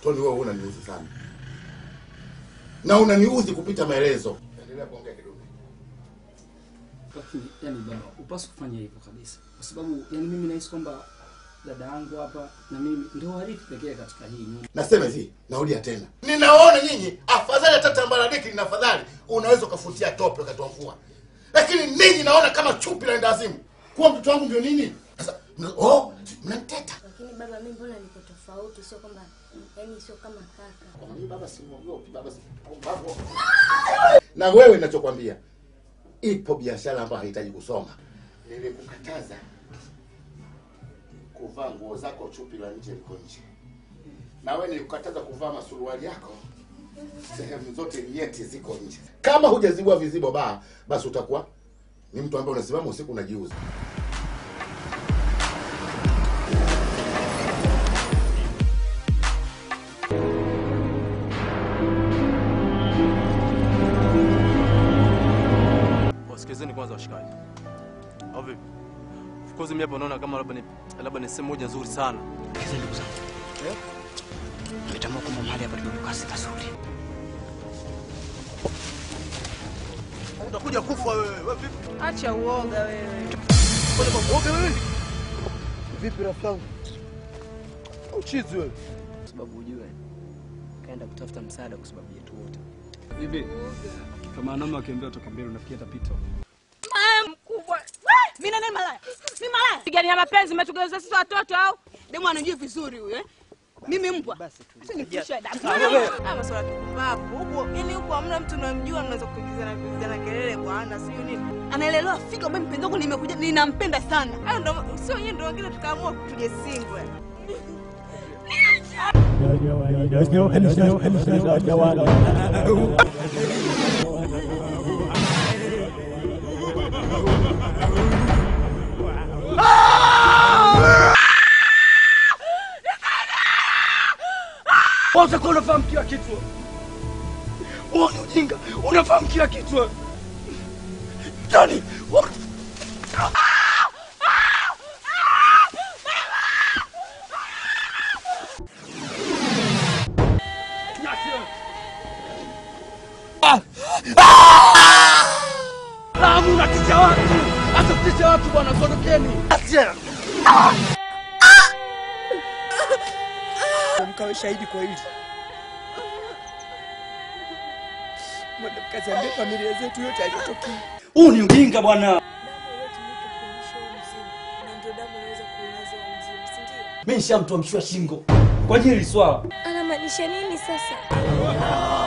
Toni, wewe unaniudhi sana na unaniudhi kupita maelezo. Endelea kuongea kidogo. Lakini yani baba, upaswi kufanya hivyo kabisa, kwa sababu yani mimi nahisi kwamba dada yangu hapa na mimi ndio warithi pekee katika hii nyumba. Nasema hivi, narudia tena, ninawaona nyinyi afadhali hata tambaradiki lina afadhali, unaweza ukafutia tope wakati wa mvua, lakini ninyi naona kama chupi la ndazimu. Kuwa mtoto wangu ndio nini sasa? mna- Oh, mnaniteta Lakini baba, mimi mbona niko tofauti? Sio kwamba yani, sio kama kaka. Mimi baba simwogopi, baba si- baba- na wewe ninachokwambia, ipo biashara ambayo haihitaji kusoma. Nilikukataza kuvaa nguo zako chupi la nje liko nje, na wewe nilikukataza kuvaa masuruali yako sehemu zote nyeti ziko nje. Kama hujazibua vizibo baa, basi utakuwa ni mtu ambaye unasimama usiku unajiuza. Wasikilizeni kwanza washikaji, au vipi? Of course mimi hapa naona kama labda ni labda ni sehemu moja nzuri sana. Hizi ndugu zangu. Eh? Tumetambua kwamba mahali hapa tumekaa si pazuri. Utakuja kufa wewe. Wewe vipi? Acha uoga wewe. Kwani kwa kuoga wewe? Vipi rafiki yangu? Uchizi wewe. Kwa sababu ujue kaenda kutafuta msaada kwa sababu yetu wote. Bibi, kama wanaume wakiambia toka mbele unafikia tapita. Ah, mkubwa. Weh, Mimi nani malaya? Mimi malaya. Pigania mapenzi umetugeuza sisi watoto au? Demu anajua vizuri huyu eh? Mimi mbwa. Basi tu. Sasa nifushe damu. Ah, masuala tukupapo. Huko yani huko hamna mtu unamjua mnaweza kuingizana kuingizana kelele bwana, sio nini? Anaelewa fika mbona mpenzi wangu nimekuja ninampenda sana. Hayo ndo sio yeye ndo wengine tukaamua tuje singwe. Wewe utakuwa unafahamu kila kitu. Wewe ni ujinga, unafahamu kila kitu. Tani, wewe- Ah! Ah! Lamu unatisha watu. Acha kutisha watu bwana, ondokeni. Acha. Mkawe shahidi kwa hili. Mwende mkaziambie familia zetu yote aliyotokea. Huu ni ujinga bwana. Mimi nishamtoa mshua shingo kwa ajili ya hili swala. Anamaanisha nini sasa?